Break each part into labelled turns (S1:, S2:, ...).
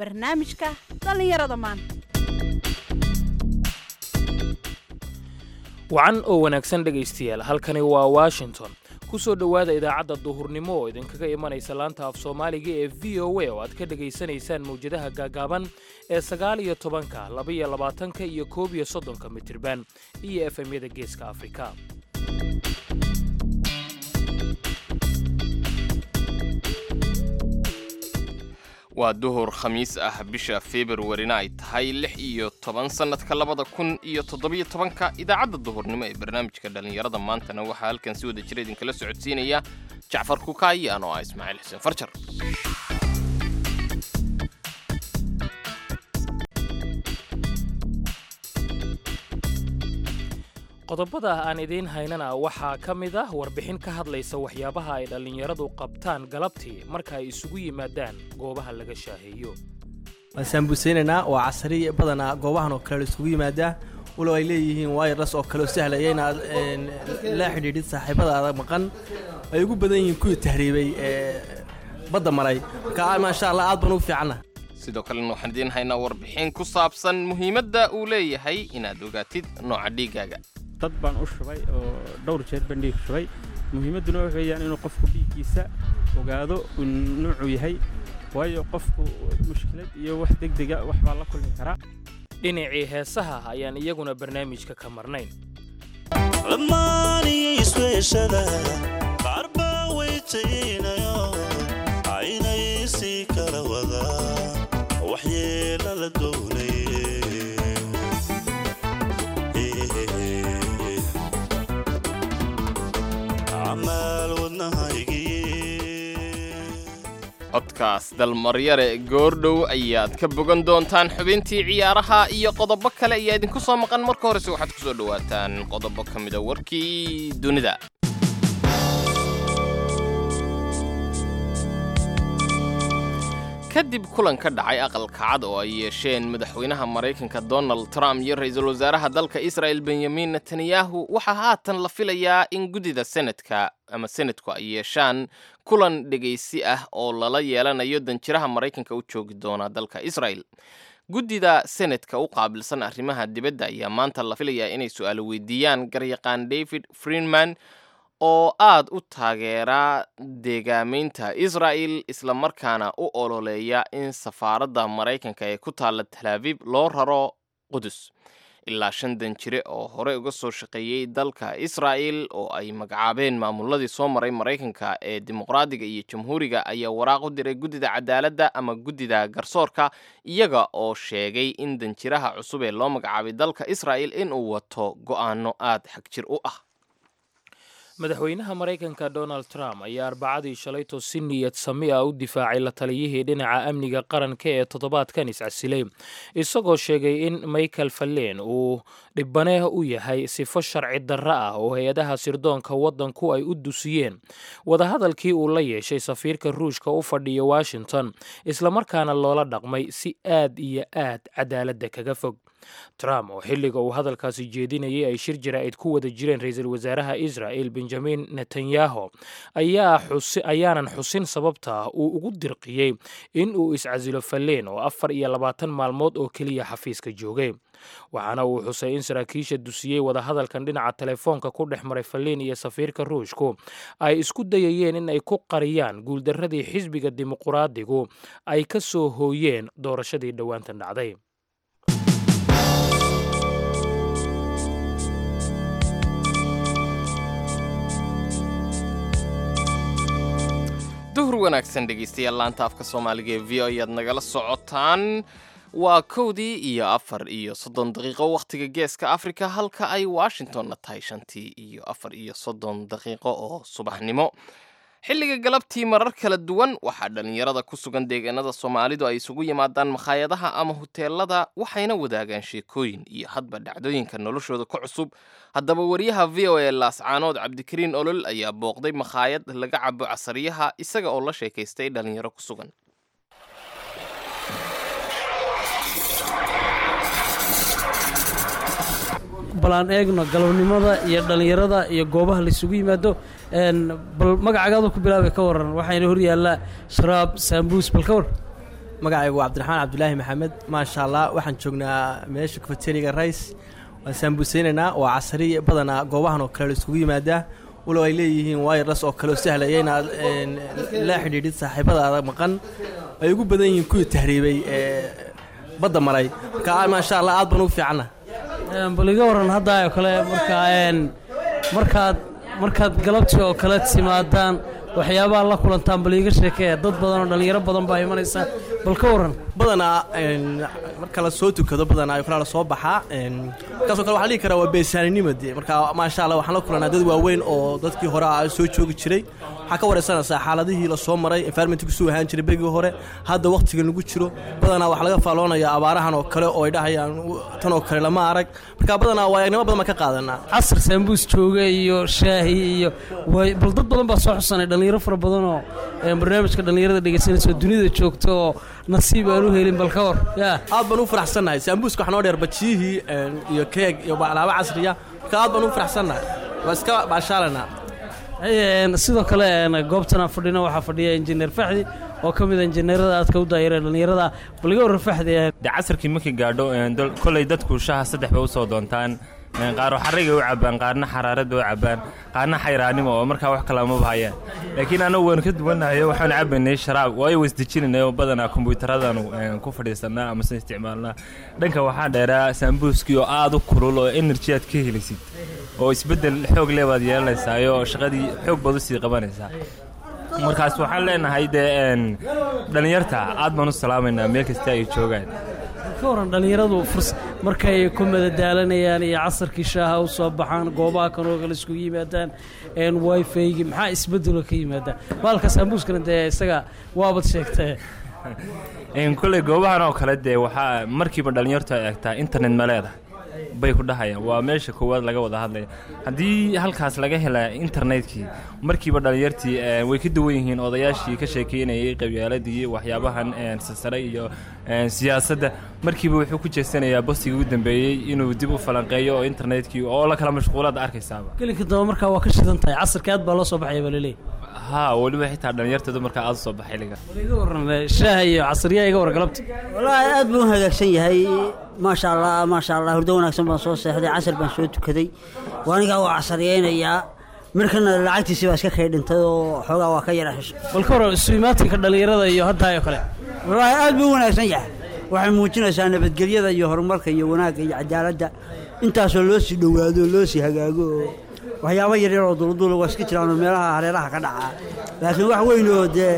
S1: barnaamijka dhallinyarada maanta
S2: wacan oo wanaagsan dhegaystayaal halkani waa washington ku soo dhowaada idaacadda duhurnimo oo idinkaga imanaysa laanta af soomaaliga ee v o a oo aad ka dhegaysanaysaan mawjadaha gaagaaban ee sagaal iyo tobanka labaiyo labaatanka iyo koob iyo soddonka mitirban iyo efemyada geeska afrika
S3: waa duhur khamiis ah bisha februarina ay tahay lix iyo toban sannadka labada kun iyo toddobiyo tobanka idaacadda duhurnimo ee barnaamijka dhallinyarada maantana waxaa halkan si wada jira idinkala socodsiinaya jacfar kukaayi anoo ah ismaaciil xuseen farjar
S2: qodobada aan idiin haynana waxaa ka mid ah warbixin ka hadlaysa waxyaabaha ay dhallinyaradu qabtaan galabtii marka ay isugu yimaadaan goobaha laga shaaheeyo
S4: waan saambusaynaynaa waa casari badanaa goobahan oo kale la isugu yimaadaa walow ay leeyihiin wireless oo kale oo sahlaya inaad la xidhiidhid saaxiibadaada maqan ay ugu badan yihiin kuwii tahriibay ee badda maray marka maasha allah aad baan ugu fiicanna
S3: sidoo kalena waxaan idiin haynaa warbixin ku saabsan muhiimadda uu leeyahay inaad ogaatid nooca dhiiggaaga
S5: dad baan u shubay oo dhowr jeer baan dhiig shubay muhiimadduna waxa weeyaan inuu qofku dhiiggiisa ogaado uu nuucuu yahay waayo qofku mushkilad iyo wax degdega wax baa la kulmi karaa
S2: dhinacii heesaha ayaan iyaguna barnaamijka ka marnayn
S6: dhammaaniyo isweeshada qaar baa weytaynayo aynay sii kala wadaa waxyeela la doonaye camaal wadnahaygii
S3: codkaas dalmaryare goordhow ayaad ka bogan doontaan xubintii ciyaaraha iyo qodobo kale ayaa idinku soo maqan marka horese waxaad ku soo dhowaataan qodobo ka mida warkii dunida kadib kulan ka dhacay aqalka cad oo ay yeesheen madaxweynaha maraykanka donald trump iyo ra-iisul wasaaraha dalka israel benyamin netanyahu waxaa haatan la filayaa in guddida senadka ama senadku ay yeeshaan kulan dhegaysi ah oo lala yeelanayo danjiraha maraykanka u joogi doona dalka israel guddida senadka u qaabilsan arrimaha dibadda ayaa maanta la filayaa inay su-aalo weydiiyaan garyaqaan david friedman oo aad u taageera deegaamaynta israa'el islamarkaana u ololeeya in safaaradda maraykanka ee ku taalla talaabib loo raro qudus ilaa shan danjire oo hore uga soo shaqeeyey dalka israa'el oo ay magacaabeen maamuladii soo maray maraykanka ee dimuqraadiga iyo jamhuuriga ayaa waraaq u diray guddida cadaaladda ama guddida garsoorka iyaga oo sheegay in danjiraha cusub ee loo magacaabay dalka israa'el inuu wato go'aano aad xagjir u ah
S2: madaxweynaha maraykanka donald trump ayaa arbacadii shalayto si niyad sami ah u difaacay la taliyihii dhinaca amniga qaranka ee toddobaadkan iscasilay isagoo sheegay in michael fallen uu dhibane u yahay sifo sharci darro ah oo hay-adaha sirdoonka waddanku ay u dusiyeen wadahadalkii uu la yeeshay safiirka ruushka u fadhiya washington islamarkaana loola dhaqmay si aad iyo aad cadaaladda kaga fog trump oo xilliga uu hadalkaasi jeedinayay ay shir jaraa'id ku wada jireen ra-iisul wasaaraha israel benjamin netanyahu ayaanan xusin sababta uu ugu dirqiyey in uu iscasilo falleen oo afar iyo labaatan maalmood oo keliya xafiiska joogay waxaana uu xusay in saraakiisha dusiyey wadahadalkan dhinaca telefoonka ku dhex maray falleen iyo safiirka ruushku ay isku dayayeen in ay ku qariyaan guuldarradii xisbiga dimuquraadigu ay ka soo hooyeen doorashadii dhowaantan dhacday
S3: duhur wanaagsan dhegaystayaal laanta afka soomaaliga ee v o ayaad nagala socotaan waa kowdii iyo afar iyo soddon daqiiqo wakhtiga geeska afrika halka ay washingtonna tahay shantii iyo afar iyo soddon daqiiqo oo subaxnimo xilliga galabtii marar kala duwan waxaa dhallinyarada ku sugan deegaanada soomaalidu ay isugu yimaadaan makhaayadaha ama huteelada waxayna wadaagaan sheekooyin iyo hadba dhacdooyinka noloshooda ka cusub haddaba wariyaha v o e laascaanood cabdikariin olol ayaa booqday makhaayad laga cabo casariyaha isaga oo la sheekaystay dhallinyaro ku sugan
S4: bal aan eegno galabnimada iyo dhallinyarada iyo goobaha laisugu yimaado bal magacagaadu ku bilaabay ka waran waxayna hor yaallaa sharaab saambuus bal ka war magacaygu waa cabdiraxmaan cabdulaahi maxamed maasha allah waxaan joognaa meesha kafeteriga rice waan saambuseynaynaa waa casari badanaa goobahan oo kale la isugu yimaadaa walow ay leeyihiin wireless oo kale oo sahlaya inaad een, la xidhiidhid saaxiibadaada maqan ay ugu badan yihiin kuwii tahriibay ee badda maray marka maasha allah aad baan ugu fiicanna
S7: Een, bal iga waran hadda oo kale markaa een, markaad markaad galabtii oo kale timaadaan waxyaabaha la kulantaan bal iiga sheekee dad badan oo dhallinyaro badan baa imanaysa bal ka waran
S4: badanaa een, marka la soo tukado badanaa ay la soo baxaa een, markaasoo kale waxaa la dhihi karaa waa beesaaninimo dee marka maasha allah waxaan la kulanaa dad waaweyn oo dadkii hore ah soo joogi jiray waxaa ka wareysanaysaa xaaladihii la soo maray environmentka suu ahaan jiray begii hore hadda waqtigan lagu jiro badanaa waxaa laga faaloonaya abaarahan oo kale oo ay dhahayaan "U- tan oo kale lama arag marka badanaa waayagnimo badan baan ka qaadanaa
S7: casar saambuus jooga iyo shaahi iyo way bal dad badan baa soo xusanay dhallinyaro fara badan oo een, barnaamijka dhallinyarada dhegaysanaysa oo dunida joogta oo nasiib aan u helin bal ka war yaa
S4: aad baan u faraxsannahay saambuuska waxaa noo dheer bajiyihii een, iyo keeg iyo alaabo casriya marka aad baan u faraxsannahay waa iska baashaalanaa
S7: Een, sidoo kale een, goobtan aan fadhino waxaa fadhiya injineer faxdi oo ka mid a injineerada aadka u daayira dhallinyarada bal iga waran faxdi een,
S8: de casarkii markii gaadho een, dol- kolay dadku shaha saddex bay usoo doontaan een, qaar xarigay u cabaan qaarna xaraarad bay u cabaan qaarna xayraanimo oo markaa wax kale amaba hayaan laakiin anagu waan ka duwanahay waxaan cabaynay sharaab waayo wasdejinanay oo badanaa kombuyuutaradanu een, ku fadhiisanaa amase isticmaalnaa dhanka waxaa dheeraa saambuuskii oo aad u kulul oo energy aad ka helisid oo isbeddel xoog leh baad yeelanaysaa oo shaqadii xoog baad usii qabanaysaa markaas waxaan leenahay dee een, dhallinyarta aad baan u salaamaynaa meel kasta ay joogaan
S7: ka waran dhallinyaradu furs markay ku madadaalanayaan iyo casarkii shaaha u soo baxaan goobaha kanoo kale iskugu yimaadaan een wifi-gi maxaa isbedelo ka yimaada baalka saambuuskana dee isaga waabad sheegtee
S8: Een, koley goobahan oo kale dee waxaa markiiba dhallinyartu ay eegtaa internet ma leedahay bay ku dhahayaan waa meesha koowaad laga wada hadlaya haddii halkaas laga hela internetkii markiiba dhallinyartii een, way ka duwan yihiin odayaashii ka sheekeynayay qabyaaladii waxyaabahan een, sasare iyo een, siyaasadda markiiba wuxuu ku jeesanayaa bostigii ugu dambeeyey inuu dib u falanqeeyo oo internetkii oo la kala mashquulaad arkaysaaba
S7: gelinka dambe markaa waa ka shidan tahay casarka aad baa loo soo baxaya baa laleeyahy
S8: haa weliba xitaa dhallinyarta dumarka aad u soo baxay liga
S7: bal iga waran eh, shaaha iyo casriyaha iga war galabta
S9: wallaahi aad buu u hagaagsan yahay maasha allah maasha allah hurdo wanaagsan baan soo seexday casar baan soo tukaday waanigaa waa casariyeynayaa markana lacagtiisii baa iska kay dhintay oo xoogaa waa ka yara xisho
S7: bal ka waran isu imaatinka dhallinyarada iyo haddaa oo kale
S9: wallaahi aad buu u wanaagsan yahay waxay muujinaysaa nabadgelyada iyo horumarka iyo wanaagga iyo cadaaladda intaasoo loo sii dhowaado oo loo sii hagaago oo waxyaabo yaryar oo dulduula waa iska jiraan oo meelaha hareeraha ka dhacaa laakiin wax weyn oo dee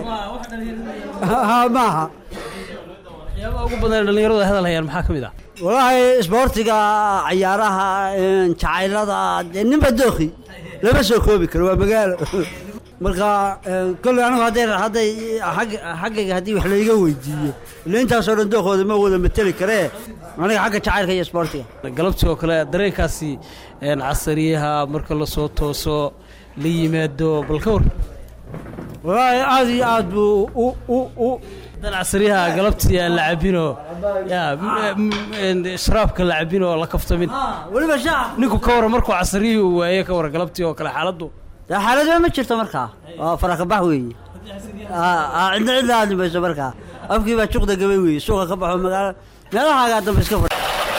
S9: ha maaha
S7: waxyaabaha ugu badan ee dhallinyaradu ay hadal hayaan maxaa ka mid ah
S9: wallaahi isboortiga cayaaraha een, jacaylada dee ninba dooki lama soo koobi karo waa magaalo marka een, kolley anigu hadday hadday xag- xaggayga haddii wax layga weydiiyo ila intaasoo dhan dookooda ma wada mateli karee aniga xagga jacaylka iyo isboortiga
S7: galabtii oo kale dareenkaasi een, casariyaha marka la soo tooso la yimaado bal ka war
S9: wallaahi aad iyo aad buu u u u
S7: dan casariyaha galabtii aan la cabinoo yaa m- m- een, sharaabka la cabinoo la kaftamin
S9: weliba shaac
S7: ninku ka waran markuu casariyihii uu waaye ka waran galabtii oo kale xaaladdu
S9: dee xaaladba ma jirto markaa waa farakabax weeye Aa, aa, cidna cidna aadli mayso markaa afkii baa juqda gabay weeye suuqa ka baxo magaalo meelahaagaa dambe iska fadhi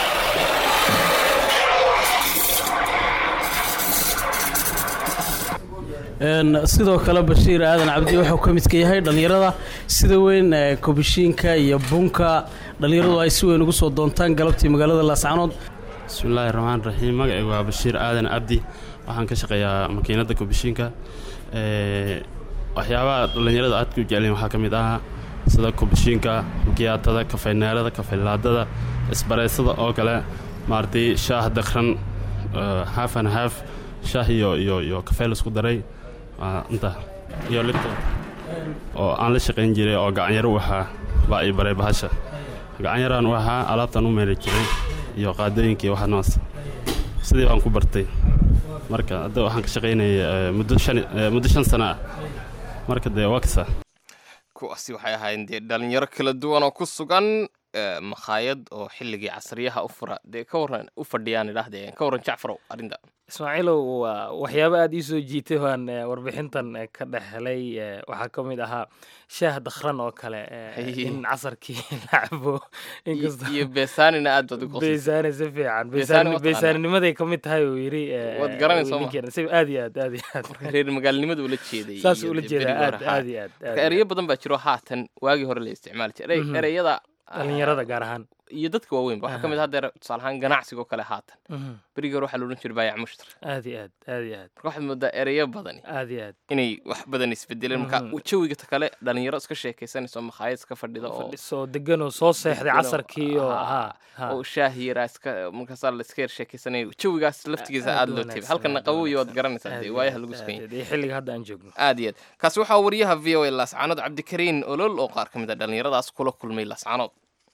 S7: Een, sidoo kale bashiir aadan cabdi wuxuu ka midka yahay dhallinyarada sida weyn ee, kobishiinka iyo bunka dhallinyaradu ay si weyn ugu soo doontaan galabtii magaalada laascanood
S10: bismillaahi raxmaan raxiim magacaygu waa bashiir aadan cabdi waxaan ka shaqeeyaa makiinadda kubishiinka Ee, waxyaabaha dhallinyarada aadka u jecleen waxaa ka mid ah sida kubishiinka makiyaatada kafayneerada kafaylaadada isbareysada oo kale maaragtay shaah dakran haaf an haaf shaah iyo iyo iyo kafee laisku daray waa inta iyo lifta oo aan la shaqayn jiray oo gacanyaro u ahaa baa ii baray bahasha gacanyaraan u ahaa alaabtaan u meeli jiray iyo qaadooyinka iyo waxa noos sidii baan ku bartay marka hadda waxaan ka shaqaynayay eh, muddo shan eh, muddo shan sano ah marka dee waa kasa
S3: kuwaasi waxay ahaayeen dee dhalinyaro kala duwan oo ku sugan eh, makhaayad oo xilligii casriyaha u fura dee ka waran u fadhiyaan idhaahdee ka waran jacfarow arrinta
S2: ismaaciilow waa waxyaabo aada ii soo jiitay waan eh, warbixintan eh, ka dhex helay eh, waxaa ka mid ahaa shaah dakhran oo kale eh,
S3: Haye.
S2: in casarkii la cabo inkastoo
S3: iyo beesaanina aad baad u qoslaysa
S2: beesaane si fiican
S3: Beesaane
S2: beesaane-
S3: waa taqaanaa.
S2: beesaaninimaday ka mid tahay uu yidhi eh,
S3: Waad garanaysaa ma?
S2: ninkeena. si aad iyo aad aad iyo aad
S3: reer magaalnimada ula jeeday
S2: saas
S3: iyo
S2: ula
S3: dee
S2: jeedaa
S3: berigii
S2: aad
S3: hore, haa.
S2: aad iyo aad aad
S3: marka
S2: iyo
S3: ereyo badan baa jiro haatan waagii hore la isticmaali jiray
S2: Mhm.
S3: ereyada
S2: dhalinyarada gaar ahaan
S3: iyo dadka waaweynba waxaa ka mid ah hadeer tusaale ahaan ganacsigoo kale haatan
S2: Mhm.
S3: berigii hore waxaa la odhan jiray baayac mushtar
S2: aad iyo aad aad iyo aad
S3: marka waxaad moodaa ereyo badani
S2: aad iyo aad
S3: inay wax badan isbedeleen marka
S2: Mhm.
S3: jawiga ta kale dhalinyaro iska sheekaysanayso makhaayad iska fadhida oo
S2: fadhiso deganoo soo seexday
S3: degan oo-
S2: casarkii oo
S3: haa,
S2: haa haa
S3: oo shaah yaraa iska markaasaa la iska yar sheekaysanaya jawigaas laftigiisa
S2: aad
S3: aad
S2: u
S3: loo
S2: wanaagsan,
S3: tebay halkana
S2: aad u
S3: qabow iyo waad
S2: wanaagsan.
S3: garanaysaa
S2: Aad
S3: dee
S2: iyo
S3: waayaha
S2: aad,
S3: lagu
S2: aad
S3: sugan
S2: iyo aad. iyo xilliga hadda aan joogno
S3: aad iyo aad kaasi waxaa wariyaha v o a laascaanood cabdikariin olol oo qaar ka mid a dhallinyaradaas kula kulmay laascaanood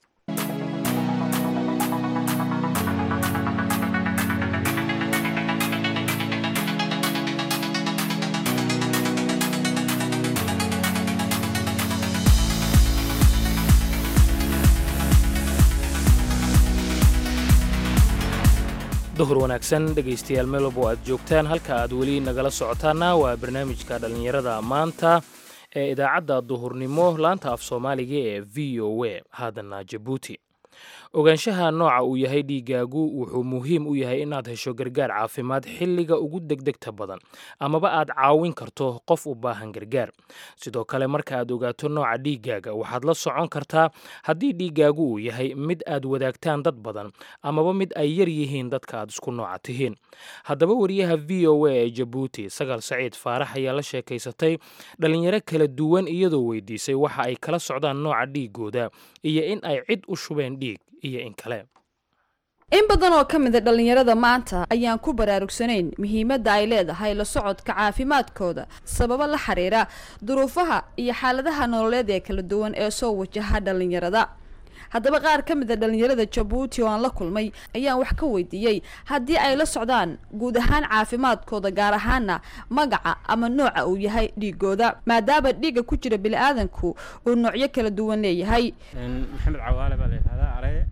S2: duhur wanaagsan dhegaystayaal meel walba oo aad joogtaan halka aad weli nagala socotaana waa barnaamijka dhallinyarada maanta ee idaacadda duhurnimo laanta af soomaaliga ee v o a haddana jabuuti ogaanshaha nooca uu yahay dhiigaagu wuxuu muhiim u yahay inaad hesho gargaar caafimaad xilliga ugu degdegta badan amaba aad caawin karto qof u baahan gargaar sidoo kale marka aad ogaato nooca dhiigaaga waxaad la socon kartaa haddii dhiigaagu uu yahay mid aad wadaagtaan dad badan amaba mid ay yar yihiin dadka aad isku nooca tihiin haddaba wariyaha v o a ee jabuuti sagal saciid faarax ayaa la sheekaysatay dhalinyaro kala duwan iyadoo weydiisay waxa ay kala socdaan nooca dhiigooda iyo in ay cid u shubeen dhiig iyo in kale
S1: in badan oo ka mid a dhallinyarada maanta ayaan ku baraarugsanayn muhiimadda ay leedahay la socodka caafimaadkooda sababo la xiriira duruufaha iyo xaaladaha nololeed ee kala duwan ee soo wajaha dhallinyarada haddaba qaar ka mid a dhallinyarada jabuuti oo aan la kulmay ayaan wax ka weydiiyey haddii ay la socdaan guud ahaan caafimaadkooda gaar ahaana magaca ama nooca uu yahay dhiigooda maadaama dhiigga ku jira bili-aadanku uu noocyo kala duwan leeyahay
S5: maxamed cawaale baa la yidhahdaa areye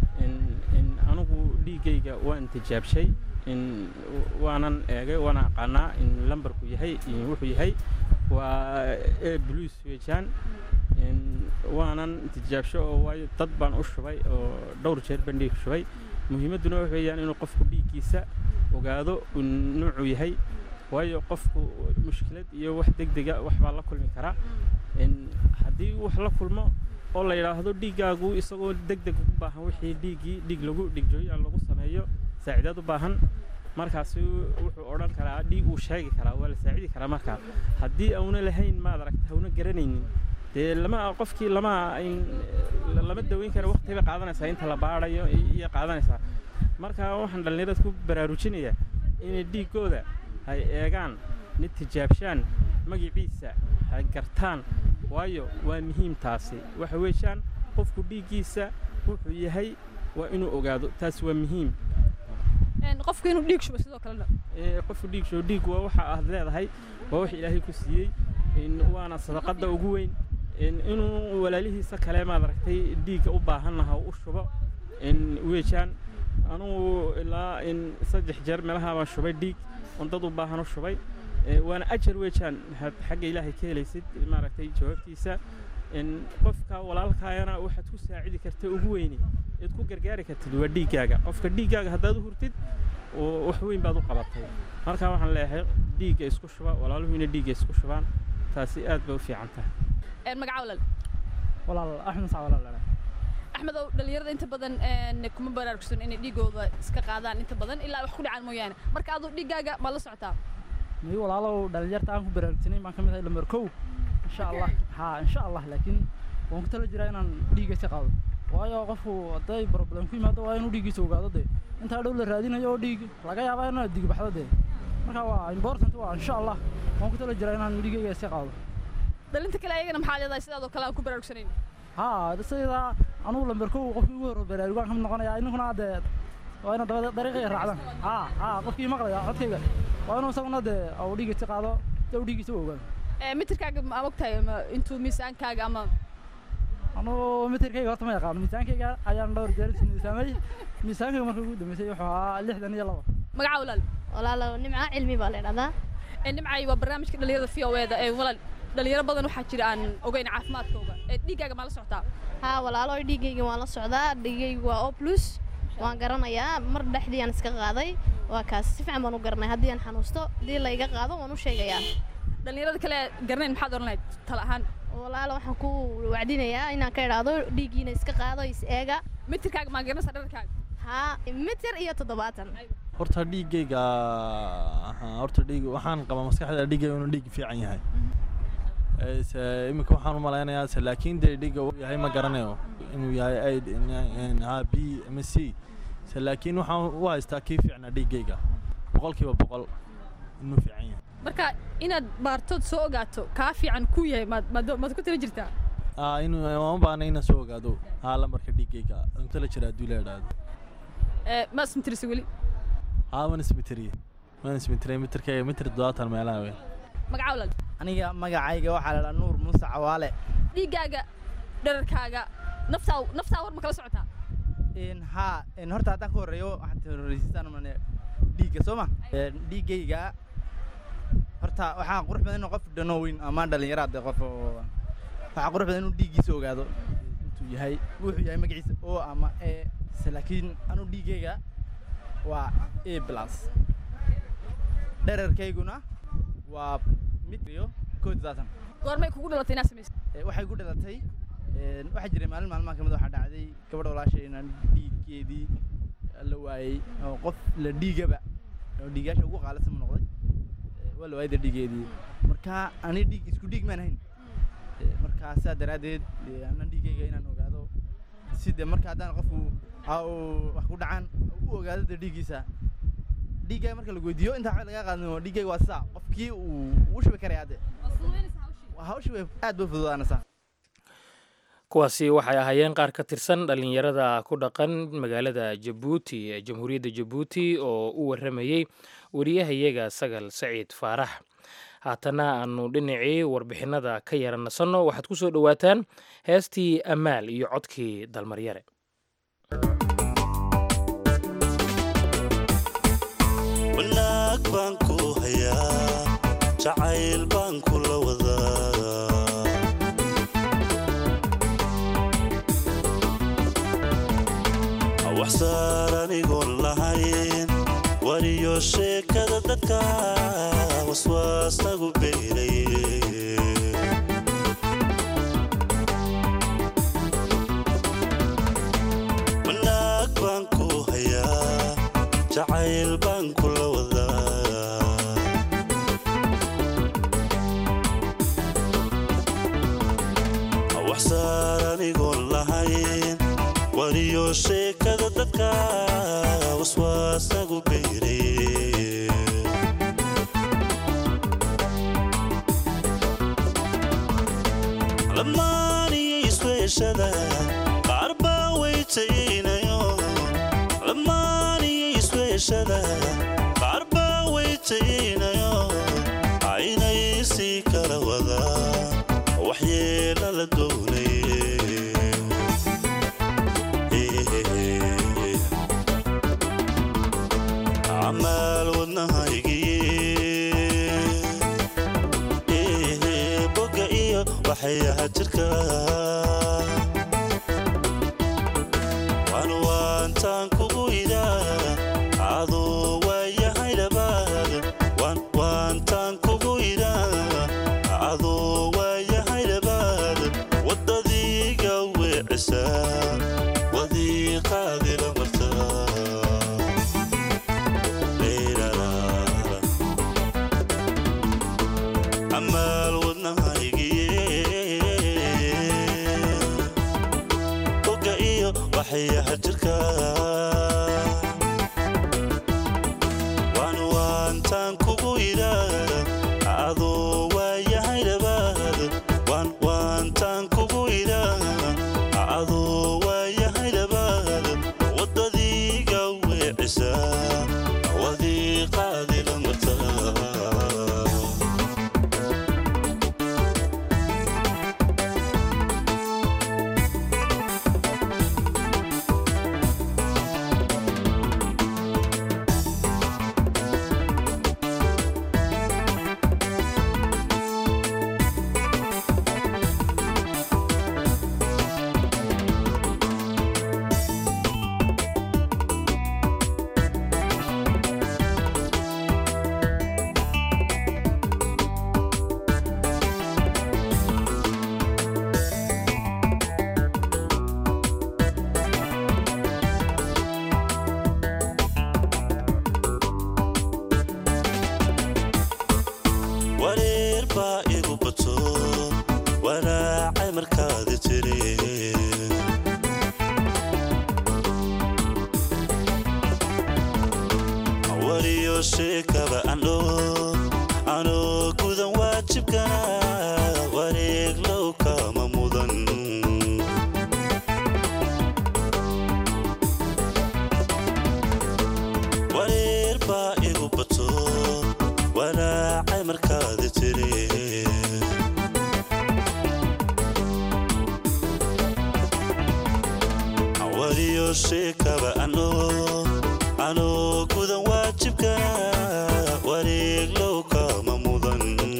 S5: anigu dhiiggayga waan tijaabshay waanan eegay waana aqaanaa in lambarku yahay wuxuu yahay waa e blues weejaan waanan tijaabsho oo waayo dad baan u shubay oo dhowr jeer baan dhiig shubay muhiimadduna wax weeyaan inuu qofku dhiiggiisa ogaado nuucuu yahay waayo qofku mushkilad iyo wax degdega wax baa la kulmi karaa haddii wax la kulmo oo la yidhaahdo dhiiggaagu isagoo degdeg ugu baahan wixii dhiiggii dhiig lagu dhigjooyaan lagu sameeyo saacidaad u baahan markaasi wuxuu odhan karaa dhiig uu sheegi karaa waa la saacidi karaa markaa haddii auna lahayn maad aragta hauna garanaynin dee lama qofkii lama lama daweyn kara waqti bay qaadanaysaa inta la baadhayo iyo qaadanaysaa marka waxaan dhallinyarada ku baraarujinayaa inay dhiiggooda hay eegaan nid tijaabshaan magaciisa hay gartaan waayo waa muhiim taasi waxa weeyaan qofku dhiiggiisa wuxuu yahay waa inuu ogaado taasi waa muhiim
S1: qofku inuu dhiig shubo sidoo kalena
S5: qofku dhiig shubo dhiig waa waxa aad leedahay waa wax ilaahay ku siiyey waana sadaqadda ugu weyn inuu walaalihiisa kale maad aragtay dhiigga u baahannaha u shubo weejaan anugu ilaa saddex jeer meelaha baan shubay dhiig on dad u baahan u shubay waana ajar weejaan waxaad xagga ilaahay ka helaysid maaragtay jawaabtiisa qofka walaalkaayana waxaad ku saacidi karta ugu weyni eed ku gargaari kartid waa dhiiggaaga qofka dhiiggaaga haddaad u hurtid wax weyn baad u qabatay marka waxaan leeyahay dhiigga isku shuba walaaluhu inay dhiigga isku shubaan taasi aad bay u fiican tahay
S1: magaca walaal
S11: walaal axmed sac walaal
S1: axmed ow dhallinyarada inta badan kuma baraarugsan inay dhiigooda iska qaadaan inta badan ilaa wax ku dhacaan mooyaane marka aduu dhiiggaaga ma la socotaa
S11: mii walaalow dhallinyarta aan ku baraarugsanayn baan ka mid ahay lambar kow insha allah haa insha allah laakiin waan ku tala jiraa inaan dhiigga iska qaado waayo qofku hadday problem ku yimaado waa inuu dhiiggiisa ogaado dee intaa dhow la raadinayo oo dhiig laga yaabaa inaad dig baxdo dee marka waa important waa insha allah waan ku tala jiraa inaan dhiiggayga iska qaado
S1: dhalinta kale ayagana maxaa leedahay sidaadoo kale aan ku baraarugsanayn
S11: haa sidaa anugu lambar kow qofkii ugu horro baraarugaan ka mid noqonayaa ininkuna dee waa ina daba dariiqaya raacdaan haa haa qofkii maqlaya codkayga waa inuu isaguna dee uu dhiiggiisa qaado si uu dhiiggiisa u ogaado
S1: mitirkaaga ma ogtahay intuu miisaankaaga ama
S11: anuu mitirkayga horta ma yaqaano miisaankayga ayaan dhowr jeer is miisaamay miisaankayga markii ugu dambeysay wuxuu ahaa lixdan iyo laba
S1: magaca walaal
S12: walaalo nimca cilmi baa la idhahdaa
S1: ee nimcay waa barnaamijka dhalinyarada v o eda ee walaal dhalinyaro badan waxaa jira aan ogeyn caafimaadkooga ee dhiiggaaga maa la socotaa
S12: haa walaalo dhiiggayga waan la socdaa dhiiggayga waa o plus waan garanayaa mar dhexdii aan iska qaaday waa kaas si fiican baan u garanay haddii aan xanuusto haddii la iga qaado waan u sheegayaa
S1: dhalinyarada kale garanayn maxaad oran lahayd tala ahaan
S12: walaalo waxaan ku wacdinayaa inaan ka idhaahdo dhiiggiina iska qaado is eega
S1: mitirkaaga maa garanaysaa dhararkaaga
S12: haa mitir iyo toddobaatan
S13: horta dhiiggayga haa, horta dhiig waxaan qabaa maskaxda dhiiggayga inuu dhiig fiican yahay Ee, se- iminka waxaan u malaynayaa se laakiin dee dhiigga uu yahay ma garanayo inuu yahay aid ha b ama c se laakiin waxaan u haystaa kii fiicnaa dhiiggayga boqolkiiba boqol inuu fiican yahay
S1: marka inaad baartood soo ogaato kaa fiican ku yahay maad maad maad ku tala jirtaa
S13: aa inuu uma baahna inaan soo ogaado haa lambarka dhiiggayga inta la jira hadduu la idhaahdo
S1: ee ma ismitirisa weli
S13: haa waan ismiteriye waan ismiteriye mitirkayga mitir toddobaatan meelaha weyn
S1: magaca walaal
S14: aniga magacayga waxaa la dhahaa nuur muuse cawaale
S1: dhiiggaaga dhararkaaga naftaa naftaa war ma kala socotaa
S14: Een, haa een, horta haddaan ka horreeyo waxaad horreysiisaan mane dhiigga soo ma Een, dhiiggayga horta waxaa qurux badan inuu qof dhano weyn ama dhalinyaraad dee qof oo waxaa qurux badan inuu dhiiggiisa ogaado intuu yahay wuxuu yahay magaciisa o ama e se laakiin anuu dhiiggayga waa a plus dherarkayguna waa mid iyo kow iyo toddobaatan
S1: goormay kugu dhalatay inaad samayso
S14: Ee, waxay ku dhalatay een, waxaa jiray maalin maalmaha kamid waxaa dhacday gabadha walaashay inaan dhiiggeedii la waayey oo qof la dhiigaba oo dhiigaasha ugu qaalisan ma noqday Ee, waa la waayay dee dhiiggeedii marka ani dhiig isku dhiig maan hayn Ee, marka sidaa daraaddeed ee, anan dhiiggayga inaan ogaado si dee marka haddaan qofku aa uu wax ku dhacaan u ogaado dee dhiiggiisa dhiiggaaga marka lagu weydiiyo intaa waxba lagaa qaadin dhiiggayga waa sidaa qofkii uu u shubi karaya hadde hawshii way aad bay fududaanaysaa
S2: kuwaasi waxay ahaayeen qaar ka tirsan dhallinyarada ku dhaqan magaalada jabuuti ee jamhuuriyadda jabuuti oo u warramayey wariyahayaga sagal saciid faarax haatana aanu dhinacii warbixinada ka yara nasanno waxaad ku soo dhowaataan heestii ammaal iyo codkii dalmaryare
S6: wanaag baan ku hayaa jacayl baan kula wadaa wax saar anigoon lahayn wariyo sheekada dadka waswaasagu beeray wanaag baan ku hayaa jacayl baan kula wadaa wax saar anigoon lahayn wariyo sheekada dadka waswaasagu beeray lamaaniyo isweeshada qaar baa weytaynayo lamaaniyo isweeshada qaar baa weytaynayo aynay sii kala wadaa waxyeela la doonay amaal wadnahaygii boga iyo waxyaha jirka waan waantaan kugu idaa aduu waayahay dhabaad waan waantaan kugu idaa aduu waayahay dhabaad waddadiiga weecisaa wadiiqaadila martaa amaal wadnahaygii boga iyo waxyaha jirka waan waantaan kugu idaa aduu waayahay dhabaad waan waantaan kugu idaa aduu waayahay dhabaad waddadiiga weecisaa wadiiqaadila martaa wariyo sheekaba andho anoo gudan waajibkana wareeg low kama mudan wareer baa igu bato walaacay markaadi tiri wariyo sheekaba ano anoo gudan waajibkana wareeg low kama mudan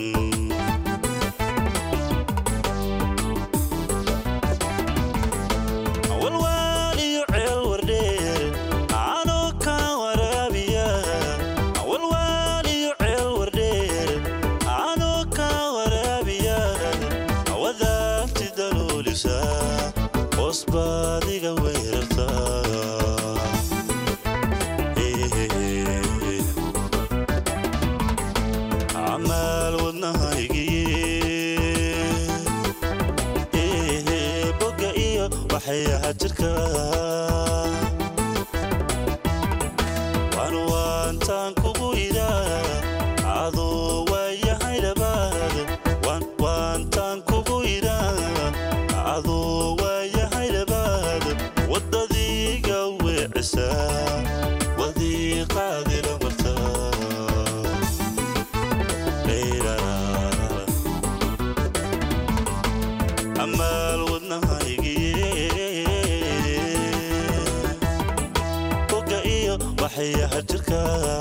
S6: walwaaliyo ceel wardheer anoo ka waraabiya walwaaliyo ceel wardheer anoo ka waraabiya wadaagti daluulisa hoos baadiga weerarta amaal wadnahaygiye boga iyo waxayaha jirka waan waantaan kugu idaa adoo waayahay dhabaad waan waantaan kugu idaa adoo waayahay dhabaad waddadiiga weecisa wadiiqaadila martaa amaal wadnahaygiye boga iyo waxayaha jirka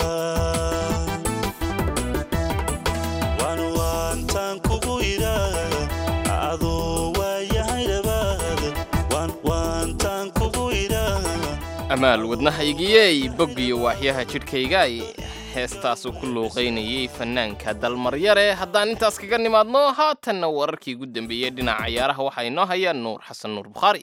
S6: waan waantaan kugu idaa adoo waayahay dhabaad waan waantaan kugu idaa
S3: amaal wadnahaygiyey boggiyo waaxyaha jidhkayga ay heestaasuu ku luuqaynayay fannaanka dalmaryare haddaan intaas kaga nimaadno haatanna wararkii ugu dambeeyey dhinaca cayaaraha waxaa inoo hayaan nuur xasan nuur bukhaari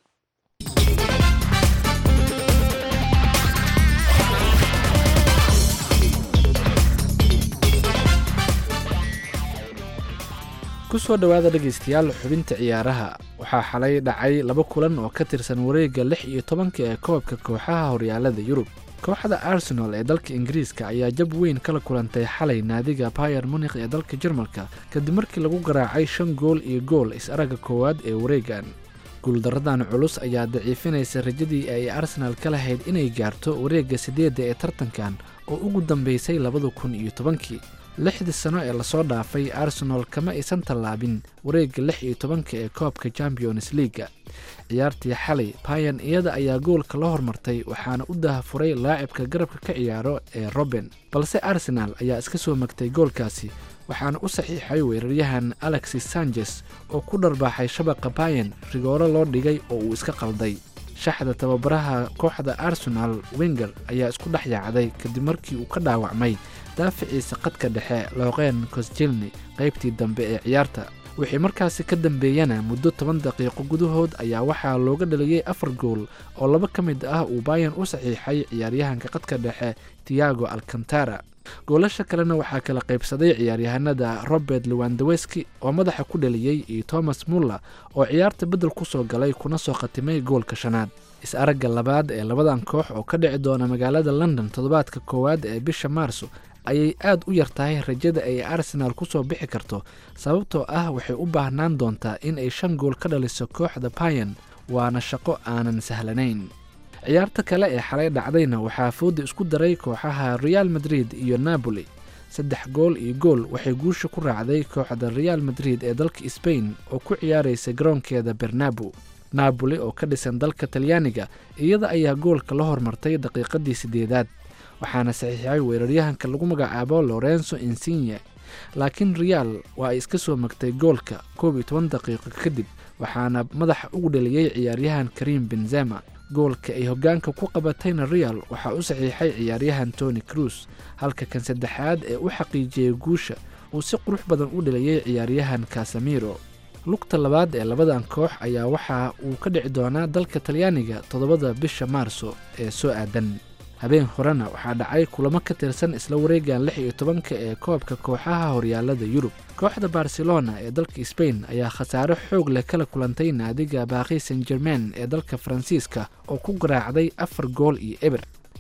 S15: kusoo dhowaada dhegaystayaal xubinta ciyaaraha waxaa xalay dhacay laba kulan oo ka tirsan wareegga lix iyo tobanka ee koobka kooxaha horyaalada yurub kooxda arsenal ee dalka ingiriiska ayaa jab weyn kala kulantay xalay naadiga bayer munikh ee dalka jarmalka kadib markii lagu garaacay shan gool iyo gool is-aragga koowaad ee wareegan guuldaradan culus ayaa daciifinaysa rajadii ay arsenal ka lahayd inay gaarto wareegga sideedda ee tartankan oo ugu dambeysay labada kun iyo tobankii lixdii sano ee lasoo dhaafay arsenal kama aysan tallaabin wareegga lix iyo tobanka ee koobka champions leaga ciyaartii xalay bayan iyada ayaa goolka la hormartay waxaana u dahafuray laacibka garabka ka ciyaaro ee roben balse arsenal ayaa iska soo magtay goolkaasi waxaana u saxiixay weeraryahan alexis sanchez oo ku dharbaaxay shabaqa bayan rigooro loo dhigay oo uu iska qalday shaxda tababaraha kooxda arsenal wenger ayaa isku dhex yaacday kadib markii uu ka dhaawacmay daaficiisa qadka dhexe looqeen kosjilni qaybtii dambe ee ciyaarta wixii markaasi ka dambeeyana muddo toban daqiiqo gudahood ayaa waxaa looga dhaliyey afar gool oo laba ka mid ah uu bayan u saxiixay ciyaaryahanka qadka dhexe tiago alcantara goolasha kalena waxaa kala qaybsaday ciyaaryahanada robert lewandaweski oo madaxa ku dhaliyey iyo thomas muller oo ciyaarta beddel ku soo galay kuna soo khatimay goolka shanaad is-aragga labaad ee labadan koox oo ka dhici doona magaalada london toddobaadka koowaad ee bisha maarso ayay aad u yar tahay rajada ay arsenaal ku soo bixi karto sababtoo ah waxay u baahnaan doontaa in ay shan gool ka dhaliso kooxda bayan waana shaqo aanan sahlanayn ciyaarta kale ee xalay dhacdayna waxaa fooda isku daray kooxaha real madrid iyo napoli saddex gool iyo gool waxay guusha ku raacday kooxda real madrid ee dalka sbain oo ku ciyaaraysa garoonkeeda bernabo napoli oo ka dhisan dalka talyaaniga iyada ayaa goolka la hormartay daqiiqadii sideedaad waxaana saxiixay weeraryahanka lagu magacaabo lorenzo insigne laakiin real waa ay iska soo magtay goolka koob iyo toban daqiiqo kadib waxaana madaxa ugu dhaliyey ciyaaryahan karim benzema goolka ay hoggaanka ku qabatayna real waxaa u saxiixay ciyaaryahan tony cruz halka kan saddexaad ee u xaqiijiyey guusha uu si qurux badan u dhaliyey ciyaaryahan casamiro lugta labaad ee labadan koox ayaa waxa uu ka dhici doonaa dalka talyaaniga toddobada bisha maarso ee soo aadan habeen horena waxaa dhacay kulamo ka tirsan isla wareegan lix iyo tobanka ee koobka kooxaha horyaalada yurub kooxda barcelona ee dalka sbain ayaa khasaare xoog leh kala kulantay naadiga baaqi san germain ee dalka faransiiska oo ku garaacday afar gool iyo eber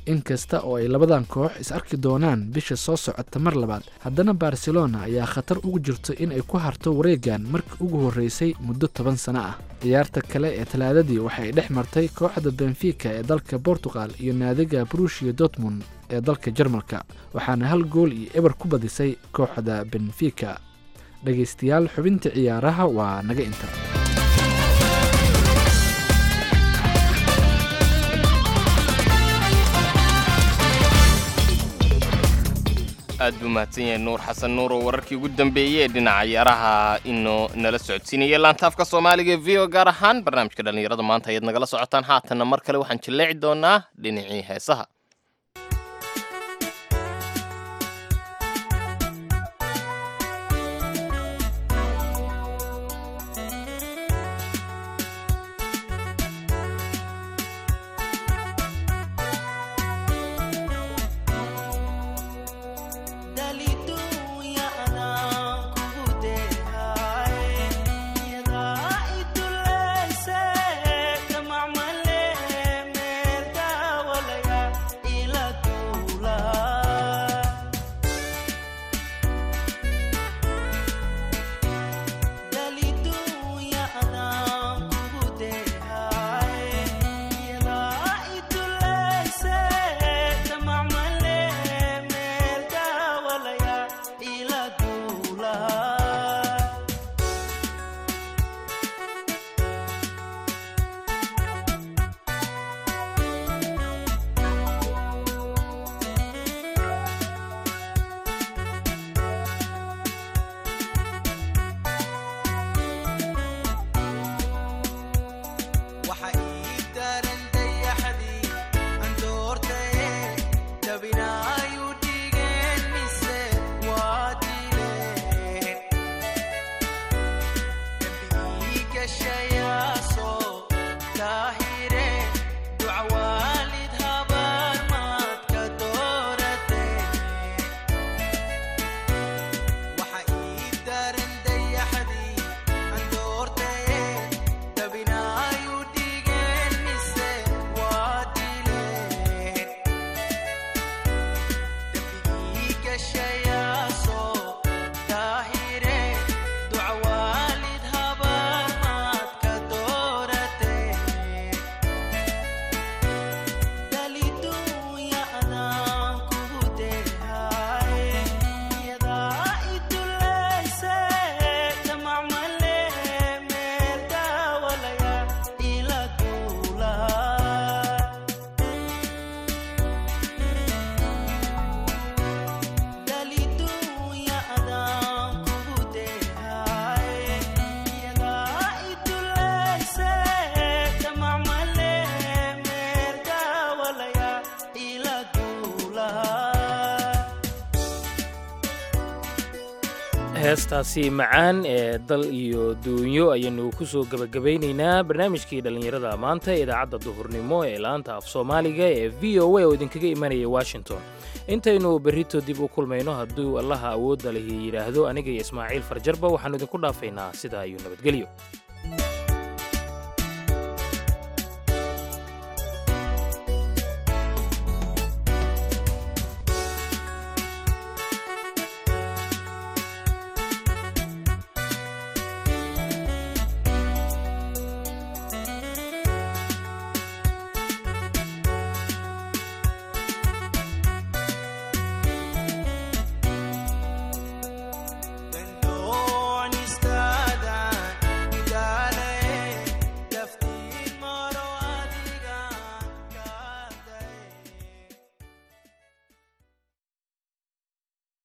S15: inkasta oo ay labadan koox is arki doonaan bisha soo socota mar labaad haddana barcelona ayaa khatar ugu jirto in ay ku harto wareegan markii ugu horreysay muddo toban sano ah ciyaarta kale ee talaadadii waxay dhex martay kooxda benfica ee dalka portugal iyo naadiga brushia dortmund ee dalka jarmalka waxaana hal gool iyo eber ku badisay kooxda benfica dhegaystayaal xubinta ciyaaraha waa naga inta
S3: aad buu mahadsan yahay nuur xasan nuur oo wararkii ugu dambeeyey ee dhinaca ciyaaraha inuu nala socodsiinaya laantaafka soomaaliga ee v o gaar ahaan barnaamijka dhallinyarada maanta ayaad nagala socotaan haatanna mar kale waxaan jilleeci doonaa dhinacii heesaha
S2: heestaasi macaan ee dal iyo duunyo ayaynu ku soo gebagabaynaynaa barnaamijkii dhallinyarada maanta ee idaacadda duhurnimo ee laanta af soomaaliga ee v o a oo idinkaga imanaya washington intaynu berrito dib u kulmayno hadduu allaha awoodda lihi yidhaahdo aniga iyo ismaaciil farjarba waxaannu idinku dhaafaynaa sidaa iyo nabadgelyo